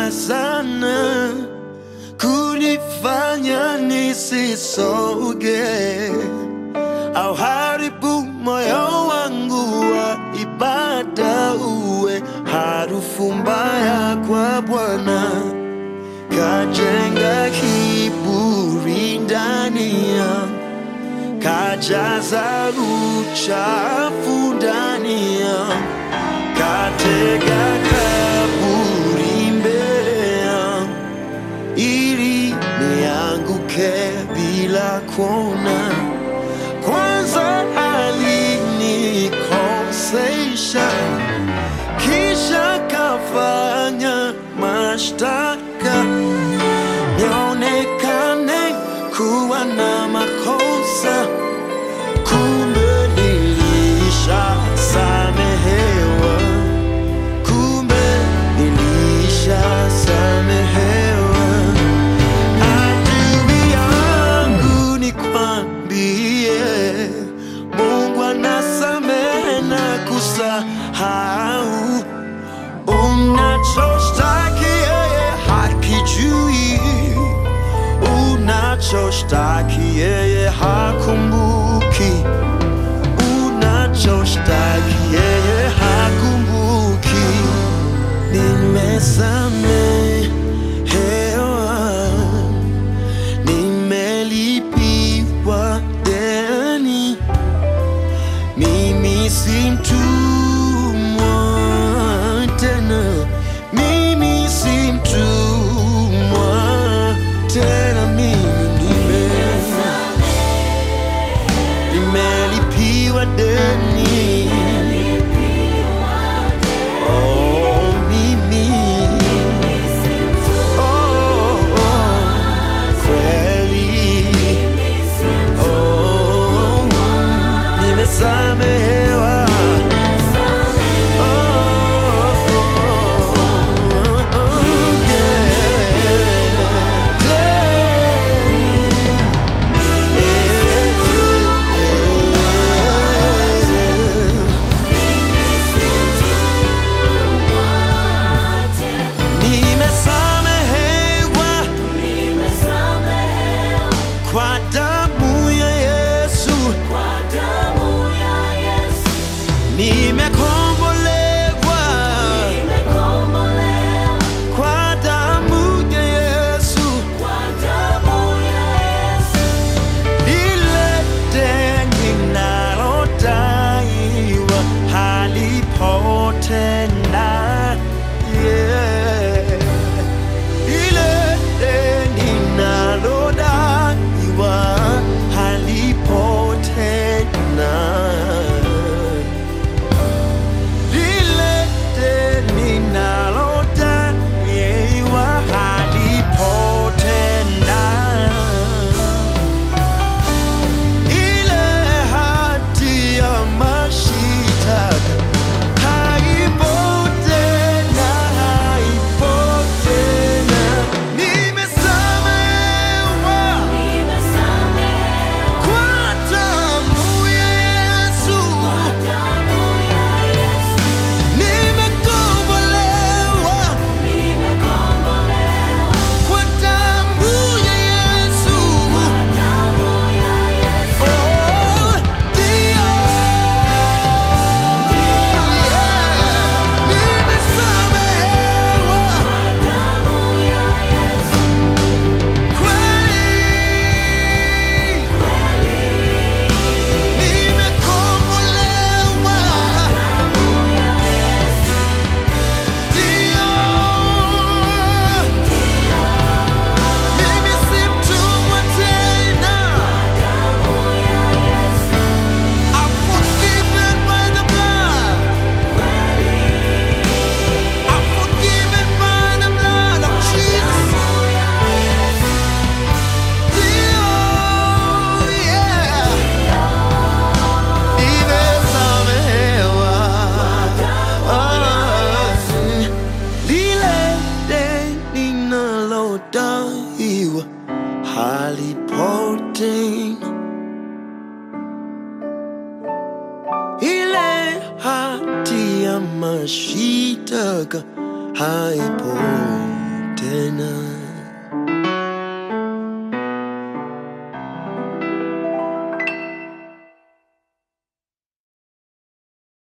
sana kunifanya nisisoge au haribu moyo wangu wa ibada uwe harufu mbaya kwa Bwana, kajenga kiburi ndani yangu, kajaza uchafu ndani yangu, katega kaburi mbele yangu ili nianguke bila kuona. Kwanza alinikosesha, kisha kafanya mashtaka nionekane kuwa na makosa, kumbe nilishasamehewa, kumbe nilishasamehewa. Adui yangu nikwambie, Mungu anasamehe na kusahau. Unachoshtaki yeye hakijui, unachoshtaki yeye hakumbuki, unachoshtaki yeye hakumbuki. Nimesamehewa, nimelipiwa deni, mimi si mtumwa tena, mimi si mtumwa tena, mimi nime nimelipiwa deni. Oh, mimi oh, oh, kweli oh, nimesamehewa oh, oh, oh, yeah. Nimesamehewa kwa damu ya Yesu, nimekombolewa kwa damu ya Yesu, lile deni nalodaiwa halipotenda yeah. Ile deni nalodaiwa halipotenda. Lile deni nalodaiwa halipotenda. Ile hati ya mashitaka haipo tena, haipo tena. Nimesamehewa kwa damu ya Yesu, nimekombolewa kwa damu ya Yesu. Oh, ndio. Yeah. Nimesamehewa kweli, nimekombolewa ndio. Mimi si mtumwa tena. I'm forgiven by the blood. I'm forgiven by the blood of Jesus. Ndio, yeah. Nimesamehewa. Ah, lile deni nalodaiwa halipotenda. Ile hati ya mashitaka haipo tena